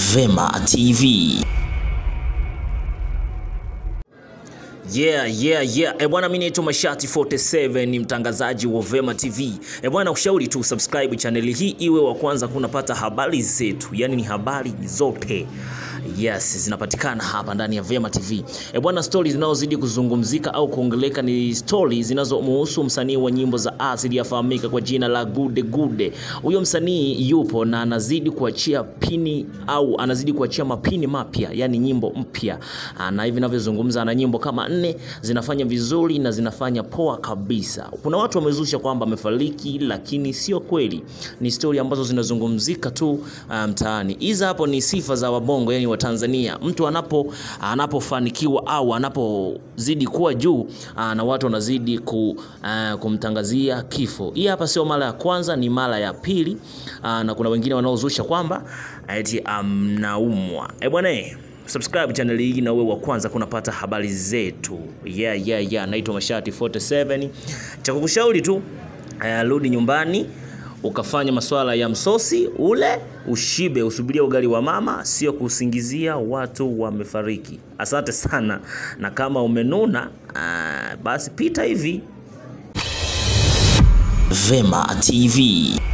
Vema TV. Yeah, yeah, yeah. E bwana, mimi naitwa Mashati 47 ni mtangazaji wa Vema TV. E bwana, ushauri tu subscribe channel hii iwe wa kwanza kunapata habari zetu, yaani ni habari zote Yes, zinapatikana hapa ndani ya Vema TV. E bwana, stori zinazozidi kuzungumzika au kuongeleka ni stori zinazomhusu msanii wa nyimbo za asili afahamika kwa jina la Gude Gude. Huyo msanii yupo na anazidi kuachia pini au anazidi kuachia mapini mapya, yani nyimbo mpya, na hivi ninavyozungumza ana nyimbo kama nne zinafanya vizuri na zinafanya poa kabisa. Kuna watu wamezusha kwamba amefariki, lakini sio kweli, ni stori ambazo zinazungumzika tu mtaani. Um, hizi hapo ni sifa za wabongo, yani wa Tanzania. Mtu anapo anapofanikiwa au anapozidi kuwa juu na watu wanazidi ku, uh, kumtangazia kifo. Hii hapa sio mara ya kwanza, ni mara ya pili. Uh, na kuna wengine wanaozusha kwamba eti amnaumwa. Um, eh bwana subscribe channel hii na uwe wa kwanza kunapata habari zetu. Yeah, yeah, yeah. Naitwa Mashati 47. Cha kukushauri tu uh, rudi nyumbani ukafanya masuala ya msosi ule ushibe, usubiria ugali wa mama, sio kusingizia watu wamefariki. Asante sana, na kama umenuna uh, basi pita hivi Vema TV.